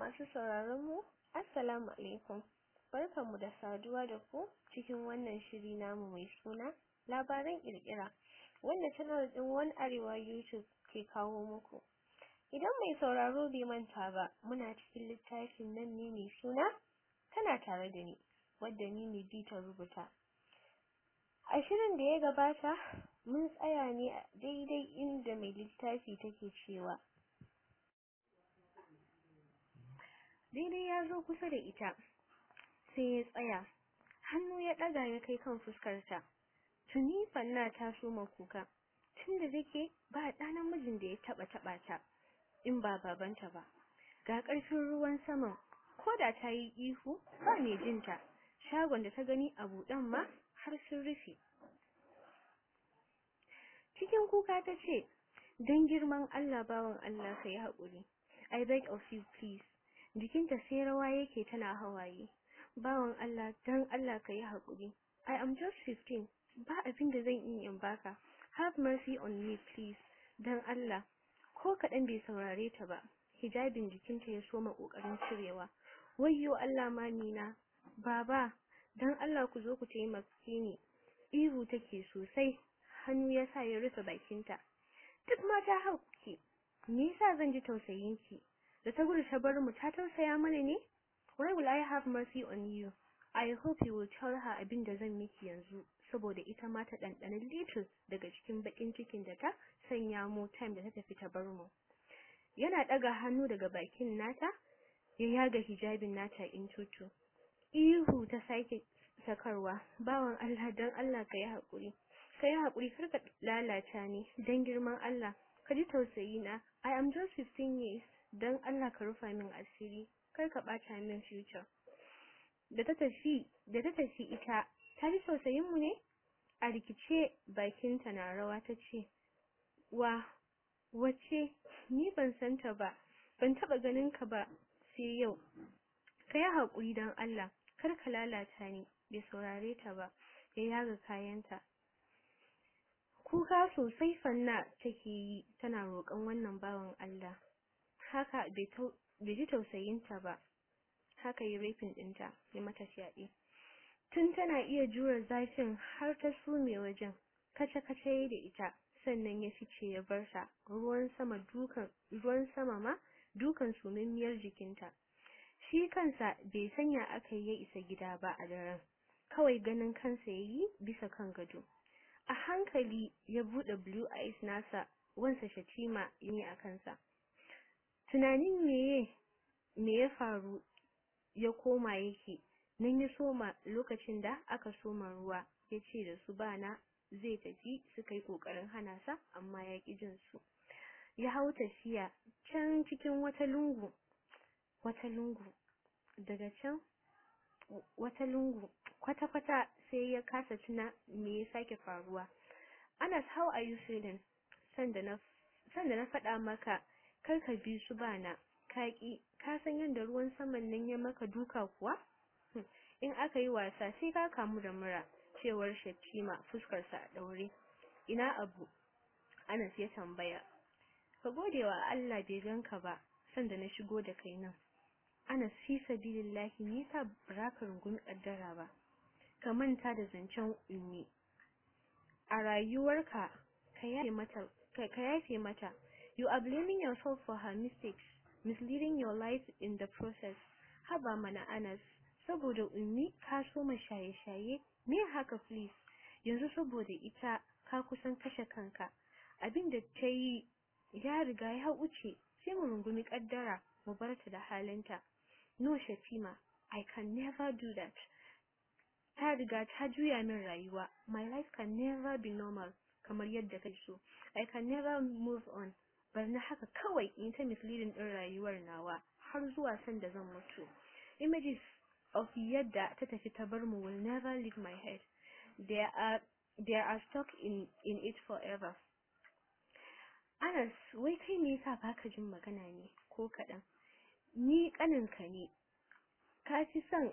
masu sauraron mu assalamu alaikum barkanmu da saduwa da ku cikin wannan shiri namu mai suna labaran kirkira wanda channel din One Arewa YouTube ke kawo muku idan mai sauraro bai manta ba muna cikin littafin nan ne mai suna tana tare da ni wadda ni ne ta rubuta a shirin da ya gabata mun tsaya ne a daidai inda mai littafi take cewa daidai ya zo kusa da ita sai ya tsaya hannu ya ɗaga ya kai kan fuskarta tuni fanna ta soma kuka tunda take ba ɗa namijin da ya taɓa taɓa ta in ba babanta ba ga ƙarfin ruwan saman ko da ta yi ihu ba mai jinta shagon da ta gani a buɗan ma har sun rufe cikin kuka ta ce don girman Allah bawan Allah ka yi haƙuri I beg of you please jikinta sai rawa yake tana hawaye bawan Allah don Allah ka yi haƙuri I am just 15 ba abin da zan yi in baka have mercy on me please don Allah ko kaɗan bai saurare ta ba hijabin jikinta ya soma ƙoƙarin cirewa wayyo Allah mamina baba don Allah ku zo ku taimake ni ihu take sosai hannu ya sa ya rufe bakinta duk mata hauki me yasa zan ji tausayinki da ta gudu ta bar mu ta tausaya mana ne why will I have mercy on you I hope you will tell her abin da zan miki yanzu saboda ita ma ta ɗanɗana little daga cikin bakin cikin da ta sanya mu time da ta tafi ta bar mu yana ɗaga hannu daga bakin nata ya yaga hijabin nata in tutu ihu ta sake sakarwa bawan Allah dan Allah ka yi haƙuri ka yi haƙuri kar ka lalata ni dan girman Allah ka ji tausayi na I am just 15 years dan Allah ka rufa min asiri kar ka ɓata min future da ta tafi da ta tafi ita ta ji tausayin mu ne a rikice bakinta na rawa ta ce wa wace ni ban san ta ba ban taba ganin ka ba sai yau ka yi haƙuri don Allah kar ka lalata ni bai saurare ta ba ya yaga kayanta kuka sosai fanna take yi tana roƙon wannan bawan Allah haka bai ji tausayinta ba haka yi rafin ɗinta ya mata fyaɗe tun tana iya jure zafin har ta sume wajen kace-kace da ita sannan ya fice ya bar ta ruwan sama dukan ruwan sama ma dukan sumimmiyar jikinta shi kansa bai sanya aka yi ya isa gida ba a daren kawai ganin kansa yayi bisa kan gado a hankali ya bude blue eyes nasa wansa shatima yi a kansa tunanin meye me ya faru ya koma yake nan ya soma lokacin da aka soma ruwa ya ce da su bana zai tafi suka yi kokarin hana sa amma ya ƙi jin su ya hau tafiya can cikin wata lungu wata lungu daga can wata lungu kwata-kwata sai ya kasa tuna me ya sake faruwa Anas how are you feeling sanda na sanda na faɗa maka kar ka bi su bana kaki ka san yadda ruwan saman nan ya maka duka kuwa in aka yi wasa sai ka kamu da mura cewar Shatima fuskarsa a daure ina abu Anas ya tambaya ka gode wa Allah bai ganka ba sanda na shigo da kai nan Anas fi sabilillahi ni ta baraka rungumi kaddara ba ka manta da zancen ummi a rayuwarka ka yafe mata ka yafe mata you are blaming yourself for her mistakes misleading your life in the process haba mana Anas saboda ummi ka so ma shaye-shaye me haka please yanzu saboda ita ka kusan kashe kanka abin da ta yi ya riga ya wuce sai mu rungumi kaddara mu bar ta da halinta no shatima i can never do that ta riga ta juya min rayuwa my life can never be normal kamar yadda kai so i can never move on bar na haka kawai in ta misleading din rayuwar nawa har zuwa sanda zan mutu images of yadda ta tafi ta bar mu will never leave my head they are they are stuck in in it forever Anas wai kai me yasa baka jin magana ne ko kadan ni kaninka ne ka fi son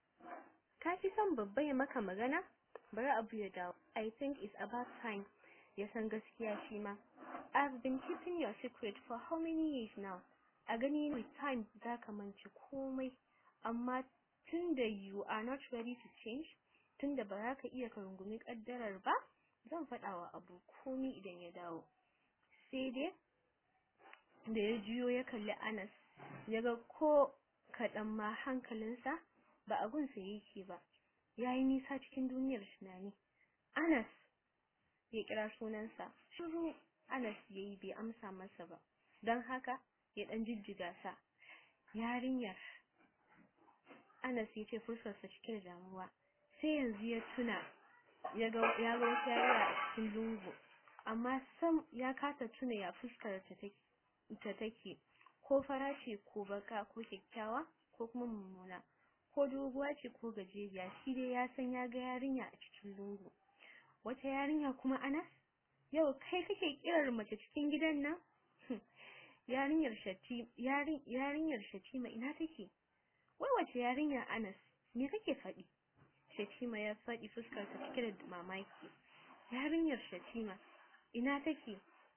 ka fi son babba ya maka magana bari abu ya dawo i think it's about time ya san gaskiya shi ma I've been keeping your secret for how many years now a gani with time zaka mance komai amma tunda you are not ready to change tunda ba za ka iya ka rungumi kaddarar ba zan faɗa wa abu komai idan ya dawo sai dai da ya juyo ya kalli Anas ya ga ko kaɗan ma hankalinsa ba a gunsa yake ba ya yi nisa cikin duniyar tunani Anas ya kira sunansa shiru Anas ya yi bai amsa masa ba don haka ya ɗan jijjiga sa yarinyar Anas ya ce fuskarsa cike da damuwa sai yanzu ya tuna ya ga ya ga wata yarinya a cikin lungu amma sam ya kasa tuna ya fuskar ta take ta take ko fara ce ko baka ko kyakkyawa ko kuma mummuna ko doguwa ce ko gajeriya shi dai ya san ya ga yarinya a cikin lungu wata yarinya kuma Anas yau kai kake kirar mace cikin gidan nan yarinyar shati yarin yarinyar Shatima ina take wai wace yarinya Anas me kake faɗi Shatima ya faɗi fuskar ta cike da mamaki yarinyar Shatima ina take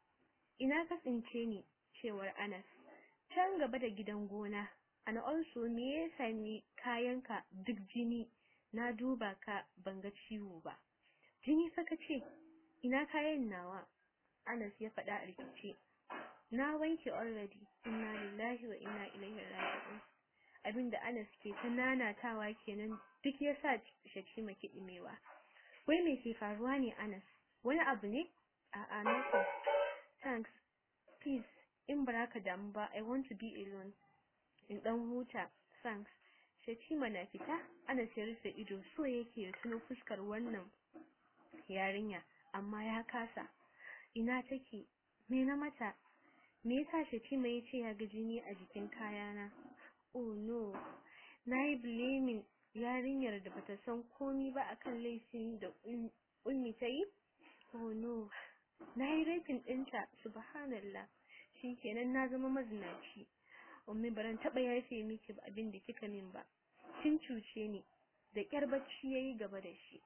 ina ka tsince ni cewar Anas can gaba da gidan gona and also me ya sami kayanka duk jini na duba ka ban ga ciwo ba jini fa kace ina kayan nawa Anas ya faɗa a rikice na wanke already inna lillahi wa inna ilaihi raji'un abinda Anas ke ta nanatawa kenan duk yasa Shakima kiɗimewa wai me ke faruwa ne Anas wani abu ne a'a nothing thanks please in baraka damu ba I want to be alone in dan huta thanks Shatima na fita Anas ya rufe ido so yake ya tuno fuskar wannan yarinya amma ya kasa ina take me na mata me yasa Shatima ya ce ya ga jini a jikin kayana oh no nayi blaming yarinyar da bata san komi ba akan laifin da ummi ta yi oh no nayi raping ɗinta subhanallah shikenan na zama mazinaci ummi baran taba yafe miki ba abin da kika min ba kin cuce ni da kyar bacci yayi gaba da shi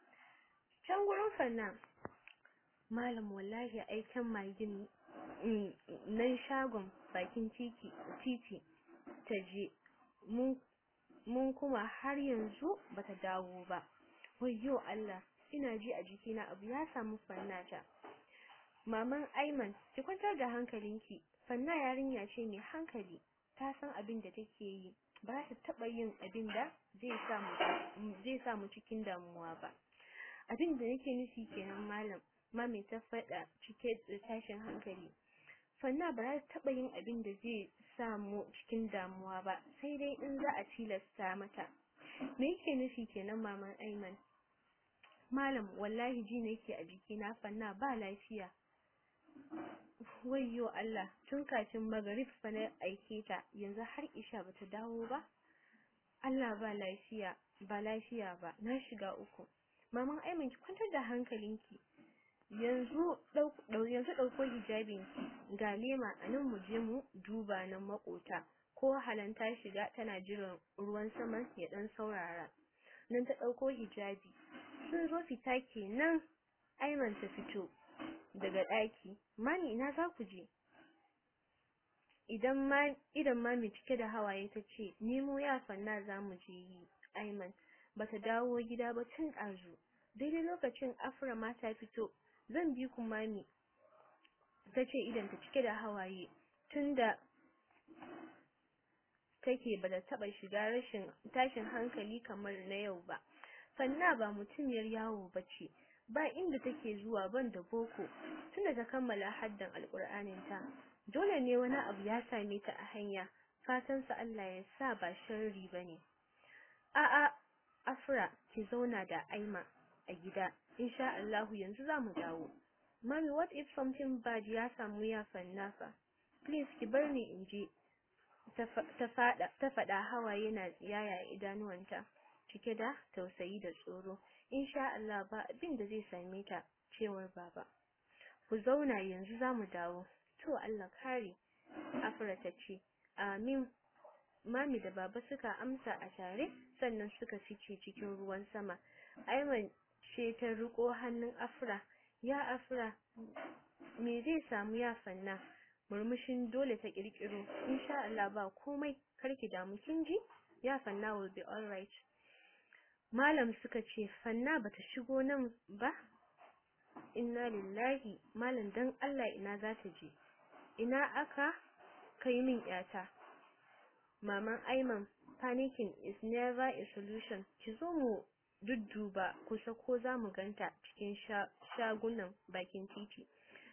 can gurin fanna malam wallahi aikin magin nan shagon bakin titi titi ta je mun mun kuma har yanzu bata dawo ba wayyo Allah ina ji a jikina abu ya samu fannata maman Aiman ki kwantar da hankalinki fanna yarinya ce mai hankali ta san abin da take yi ba ta taba yin abin da zai samu zai samu cikin damuwa ba abin da nake nufi kenan malam mami ta faɗa cike da tashin hankali fanna ba za ta taba yin abin da zai samu cikin damuwa ba sai dai in za a tilasta mata me yake nufi kenan maman Aiman malam wallahi ji nake a jikina fanna ba lafiya wayyo Allah tun kafin magrib fa na aike ta yanzu har isha bata dawo ba Allah ba lafiya ba lafiya ba na shiga uku maman Aiman ki kwantar da hankalinki yanzu dau yanzu dauko hijabinki ga lema anan mu je mu duba nan makota ko halan ta shiga tana jiran ruwan sama ya dan saurara nan ta dauko hijabi sun zo fita kenan Aiman ta fito daga ɗaki mami ina za ku je idan ma idan mami cike da hawaye ta ce nemo ya fanna za mu je yi Aiman bata dawo gida ba tun ɗazu daidai lokacin Afra ma ta fito zan bi ku mami ta ce idan ta cike da hawaye tunda take bata taɓa shiga rashin tashin hankali kamar na yau ba fanna ba mutumiyar yawo bace ba inda take zuwa ban da boko tunda ta kammala haddan alkur'anin ta dole ne wani abu ya same ta a hanya fatan sa Allah ya sa ba sharri bane a a afra ki zauna da aima a gida insha Allah yanzu zamu dawo mami what if something bad ya samu ya fanna fa please ki bar ni in je ta fada ta fada hawaye na tsiyaya idanuwanta cike da tausayi da tsoro insha Allah ba abin da zai same ta cewar baba ku zauna yanzu zamu dawo to Allah kare Afra ta ce amin mami da baba suka amsa a tare sannan suka fice cikin ruwan sama Aiman ce ta riko hannun Afra ya afra me zai samu ya fanna murmushin dole ta kirkiro insha Allah ba komai karki damu kin ji ya fanna will be alright malam suka ce fanna bata shigo nan ba inna lillahi malam dan Allah ina za ta je ina aka kai min yata maman Aiman panicking is never a solution ki zo mu dudduba kusa ko za mu ganta cikin shagunan bakin titi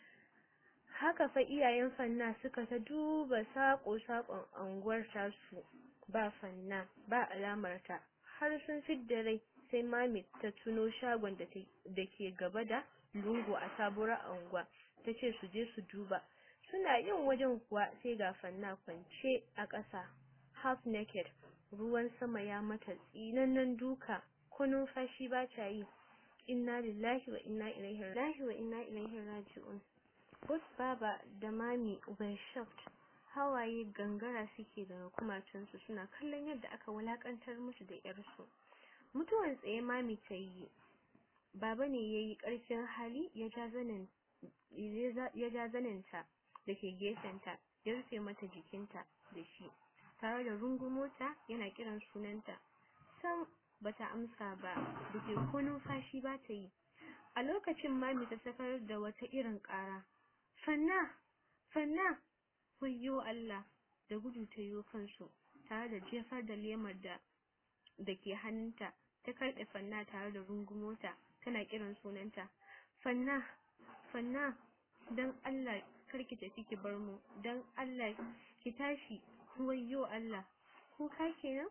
haka fa iyayen fanna suka ta duba sako-sakon anguwar tasu ba fanna ba alamar ta har sun fidda rai sai mami ta tuno shagon da ke gaba da lungu a sabuwar anguwa ta ce su je su duba suna yin wajen kuwa sai ga fanna kwance a ƙasa half naked ruwan sama ya mata tsinannen duka ko numfashi ba ta yi inna lillahi wa inna ilaihi lillahi wa inna ilaihi raji'un both baba da mami were shocked hawaye gangara suke daga kumatunsu suna kallon yadda aka wulakantar musu da yarsu mutuwan tsaye mami ta yi baba ne ya yi ƙarfin hali ya ja zanin ya ja zaninta da ke gefenta ya rufe mata jikinta da shi tare da rungumota yana kiran sunanta sam bata amsa ba da ke ko numfashi ba ta yi a lokacin mami ta sakar da wata irin ƙara fanna fanna wayyo Allah da gudu ta yi kansu tare da jefar da lemar da da ke hannunta ta karɓe fanna tare da rungumota tana kiran sunanta fanna fanna dan Allah karki tafi ki bar mu dan Allah ki tashi wayyo Allah kuka kenan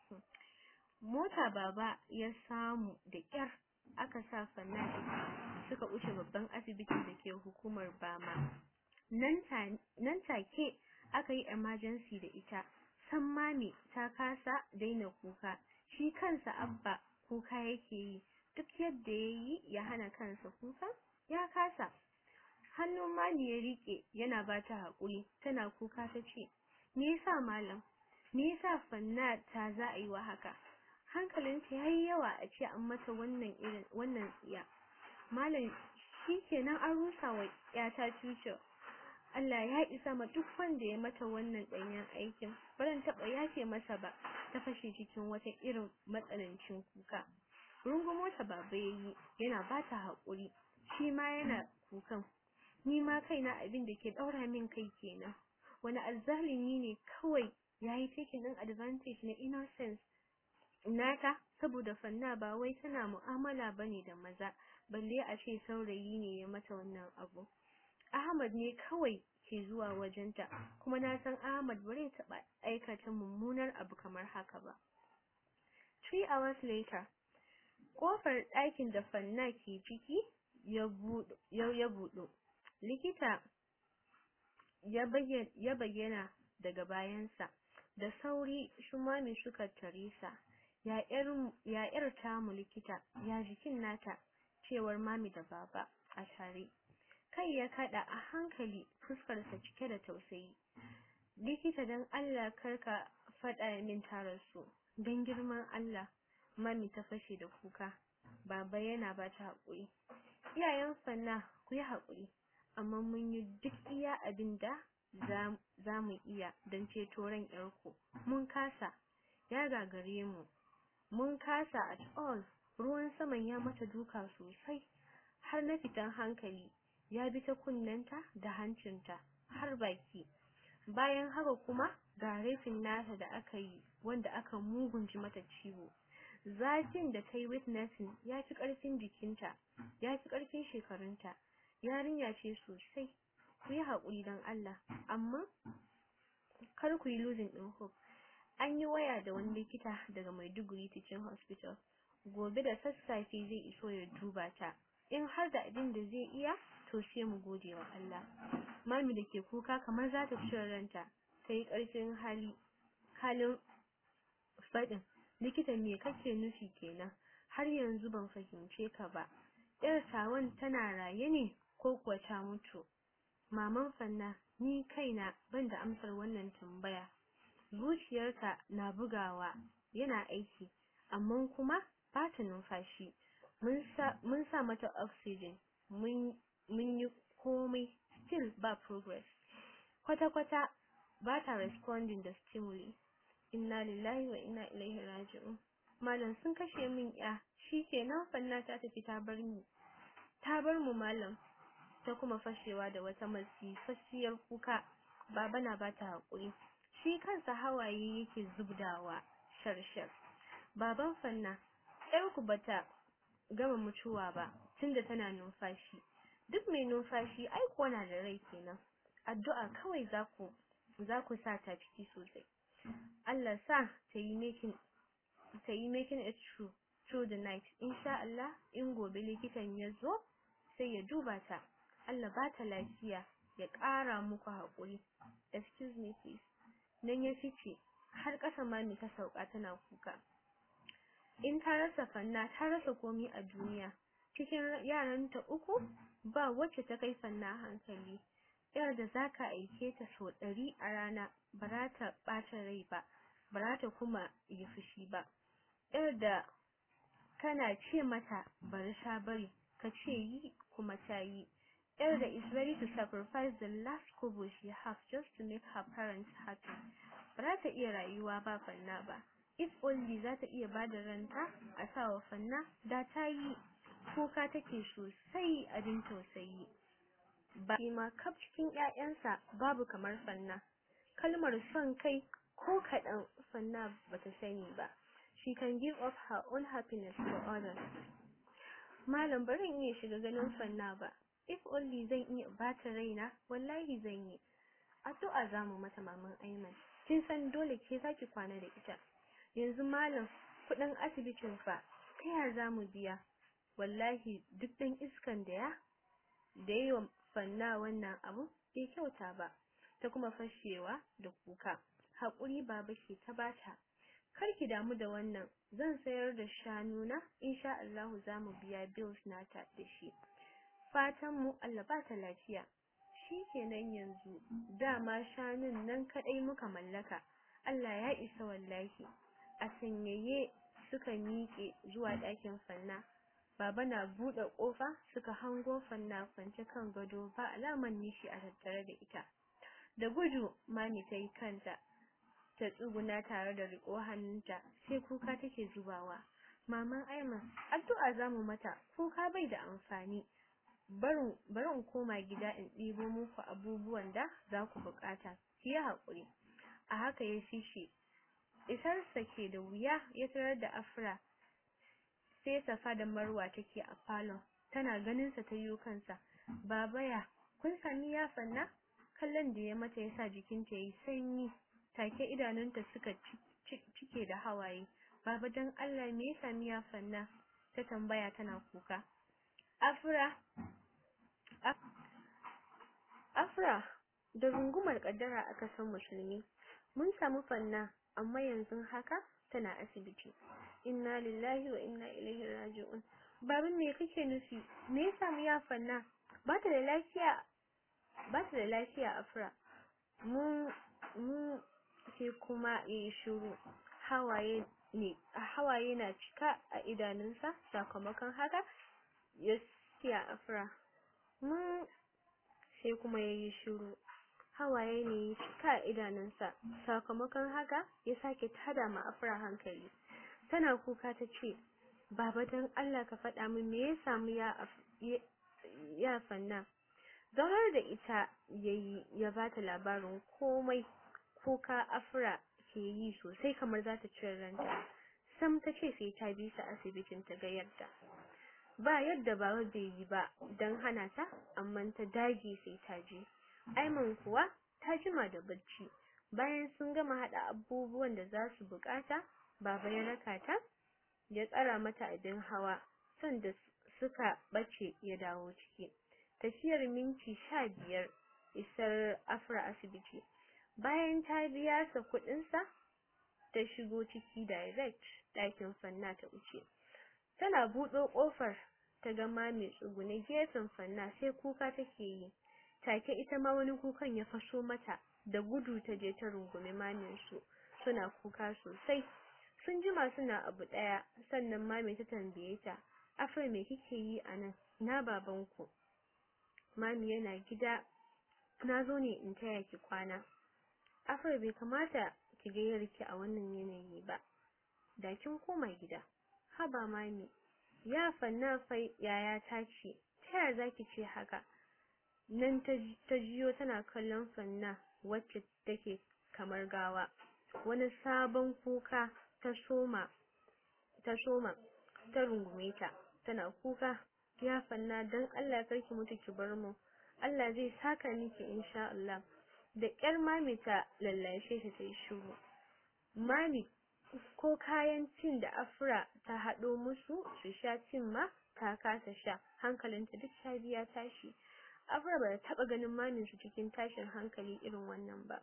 mota baba ya samu da kyar aka sa fanna suka wuce babban asibitin da ke hukumar bama nan take aka yi emergency da ita san mami ta kasa daina kuka shi kansa abba kuka yake yi duk yadda ya yi ya hana kansa kuka ya kasa hannun mami ya rike yana ba ta haƙuri tana kuka ta ce me yasa malam me yasa fanna ta za a yi wa haka hankalinta ya yi yawa a ce an mata wannan irin wannan tsiya malam shi kenan an rusa wa yata future Allah ya isa ma duk wanda ya mata wannan ɗanyen aikin baran taɓa yafe masa ba ta fashe cikin wata irin matsanancin kuka rungumo ta baba yayi yana ba ta haƙuri shi ma yana kukan ni ma kaina abin da ke ɗaura min kai kenan wani azzalimi ne kawai yayi taking din advantage na innocence nata saboda fanna ba wai tana mu'amala bane da maza balle a ce saurayi ne ya mata wannan abu Ahmad ne kawai ke zuwa wajenta kuma na san Ahmad bare taɓa aikata mummunar abu kamar haka ba three hours later kofar ɗakin da fanna ke ciki ya buɗo ya buɗo likita ya bayyana daga bayansa da sauri shumami suka tare sa ya ƴar tamu likita ya jikin nata cewar mami da baba a tare kai ya kada a hankali fuskarsa cike da tausayi likita dan Allah karka faɗa min tararsu don girman Allah mami ta fashe da kuka baba yana ba ta haƙuri iyayen fanna ku yi haƙuri amma mun yi duk iya abin da za mu iya don ceto ran ƴarku mun kasa ya gagare mu mun kasa at all ruwan saman ya mata duka sosai har na fitan hankali ya bi ta kunnenta da hancinta har baki bayan haka kuma ga rafin nata da aka yi wanda aka mugunci mata ciwo zafin da ta yi witnessing ya fi ƙarfin jikinta ya fi ƙarfin shekarunta yarinya ce sosai ku yi haƙuri don Allah amma kar ku yi losing ɗin hope an yi waya da wani likita daga Maiduguri Teaching Hospital gobe da sassafe zai iso ya duba ta in har da abin da zai iya to sai mu gode wa Allah mami da ke kuka kamar za ta cire ranta ta yi ƙarfin hali halin faɗin likita me kake nufi kenan har yanzu ban fahimce ka ba yar tawan tana raye ne ko kuwa ta mutu maman fanna ni kaina ban da amsar wannan tambaya zuciyarta na bugawa yana aiki amma kuma ba ta numfashi mun sa mata oxygen mun mun yi komai still ba progress kwata-kwata ba ta responding da stimuli inna lillahi wa inna ilaihi raji'un malam sun kashe min ya shikenan fanna ta tafi ta bar ni ta bar mu malam ta kuma fashewa da wata masifassiyar kuka baba na bata hakuri shi kansa hawaye yake zubdawa sharshar baban fanna yar ku bata gama mutuwa ba tunda tana numfashi duk mai numfashi ai kuwa na da rai kenan addu'a kawai zaku zaku sa ta ciki sosai Allah sa ta yi making ta yi making it true through the night insha Allah in gobe likitan ya zo sai ya duba ta Allah ba ta lafiya ya ƙara muku haƙuri excuse me please nan ya fice har ƙasa mami ta sauka tana kuka in ta rasa fanna ta rasa komi a duniya cikin yaranta uku ba wacce ta kai fanna hankali yar da zaka aike ta so ɗari a rana ba za ta ɓata rai ba ba za ta kuma yi fushi ba yar da kana ce mata bari sha bari ka ce yi kuma ta yi yar da is ready to sacrifice the last kobo she has just to make her parents happy ba za ta iya rayuwa ba fanna ba if only za ta iya bada ranta a sawa fanna da ta yi kuka take sosai abin tausayi ba ma kaf cikin ƴaƴansa babu kamar fanna kalmar son kai ko kaɗan fanna bata sani ba she can give up her own happiness for others malam barin iya shiga ganin fanna ba if only zan iya bata raina wallahi zan yi addu'a zamu mata maman Aiman kin san dole ke zaki kwana da ita yanzu malam kudin asibitin fa ta ya zamu biya wallahi duk dan iskan da ya da yi wa fanna wannan abu bai kyauta ba ta kuma fashewa da kuka haƙuri baba ke ta bata kar ki damu da wannan zan sayar da shanuna insha Allah zamu biya bills nata da shi fatan mu Allah ba ta lafiya shikenan yanzu dama shanun nan kadai muka mallaka Allah ya isa wallahi a sanyaye suka miƙe zuwa ɗakin fanna baba na buɗe ƙofa suka hango fanna kwance kan gado ba alaman nishi a tattare da ita da gudu mami ta yi kanta ta tsuguna tare da riƙo hannunta sai kuka take zubawa maman aiman addu'a zamu mata kuka bai da amfani barin barin koma gida in ɗibo muku abubuwan da za ku buƙata ki yi haƙuri a haka ya fishi isarsa ke da wuya ya tarar da afra sai safa da marwa take a falon tana ganin sa ta yi kansa baba ya kun sami ya fanna kallon da ya mata yasa jikinta yayi sanyi take idanunta suka cike da hawaye baba dan Allah me ya sami ya fanna ta tambaya tana kuka afra afra da rungumar kaddara aka san musulmi mun samu fanna amma yanzu haka tana asibiti inna lillahi wa inna ilaihi raji'un babin me kake nufi me ya samu ya fanna ba ta da lafiya ba ta da lafiya afra mun mun sai kuma yayi shiru hawaye ne hawaye na cika a idanunsa sakamakon haka ya siya afra mun sai kuma yayi shiru hawaye ne ya cika a idanunsa sakamakon haka ya sake tada ma afra hankali tana kuka ta ce baba dan Allah ka faɗa min me ya samu ya ya fanna zaunar da ita yayi ya bata labarin komai kuka afra ke yi sosai kamar za ta cire ranta sam ta ce sai ta bi su asibitin ta ga yadda ba yadda baba bai yi ba don hana ta amma ta dage sai ta je Aiman kuwa ta jima da bacci bayan sun gama hada abubuwan da za su bukata baba ya raka ta ya tsara mata abin hawa sanda suka bace ya dawo ciki tafiyar minti sha biyar isar afra asibiti bayan ta biya sa kudin sa ta shigo ciki direct ɗakin fanna ta wuce tana buɗo ƙofar ta ga mami tsugune gefen fanna sai kuka take yi take ita ma wani kukan ya faso mata da gudu ta je ta rungume mamin su suna kuka sosai sun jima suna abu daya sannan mami ta tambaye ta afra me kike yi anan na babanku mami yana gida na zo ne in taya ki kwana afar bai kamata ki ga yarki a wannan yanayi ba da kin koma gida haba mami ya fanna fai yaya ta ce ta yaya zaki ce haka nan ta jiyo tana kallon fanna wacce take kamar gawa wani sabon kuka ta soma ta soma ta rungume ta tana kuka ya fanna dan Allah karki mutu ki bar mu Allah zai saka miki insha Allah da ƙyar mami ta lallashe ta tayi shiru mami ko kayan cin da afra ta haɗo musu su sha cin ma ta kasa sha hankalinta duk ta biya tashi afra ba taɓa ganin mamin su cikin tashin hankali irin wannan ba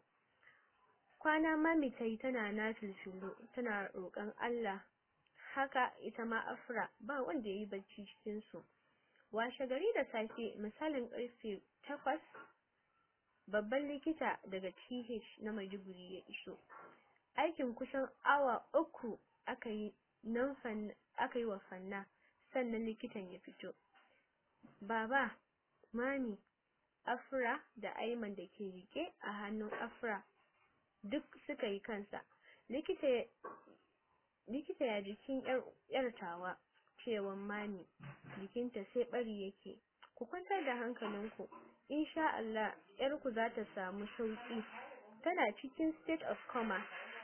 kwana mami tayi tana nafilfilu tana roƙon Allah haka ita ma afra ba wanda yayi bacci cikin su washe gari da safe misalin karfe takwas babban likita daga TH na Maiduguri ya iso aikin kusan awa uku aka yi nan aka yi wa fanna sannan likitan ya fito baba mami afra da aiman da ke rike a hannun afra duk suka yi kansa likita likita ya jikin yar tawa cewan mami jikinta sai bari yake ku kwantar da hankalinku insha Allah yarku za ta samu sauki tana cikin state of coma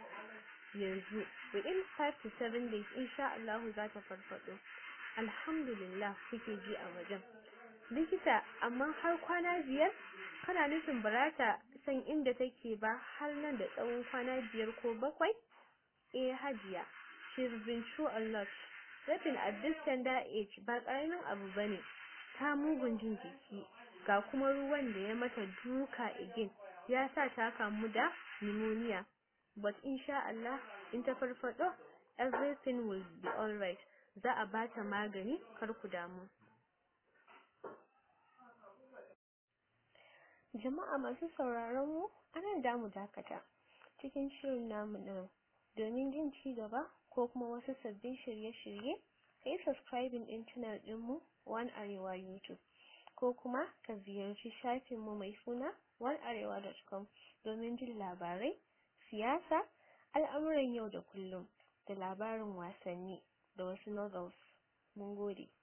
yanzu within 5 to 7 days insha Allah za ta farfado alhamdulillah kuke ji a wajen likita amma har kwana biyar kana nufin barata san inda take ba har nan da tsawon kwana biyar ko bakwai eh hajiya she's been through a lot Rabin at this tender age ba karamin abu bane ta mugun jin jiki ga kuma ruwan da ya mata duka again ya sa ta kamu da pneumonia but insha Allah in ta farfado everything will be alright za a bata magani kar ku damu jama'a masu sauraron mu anan damu dakata cikin shirin namu din domin jin ci gaba ko kuma wasu sabbin shirye-shirye kai subscribing din channel dinmu One Arewa YouTube ko kuma ka ziyarci shafinmu mai suna onearewa.com domin jin labarai, siyasa, al'amuran yau da kullum da labarin wasanni da wasu novels. Mun gode.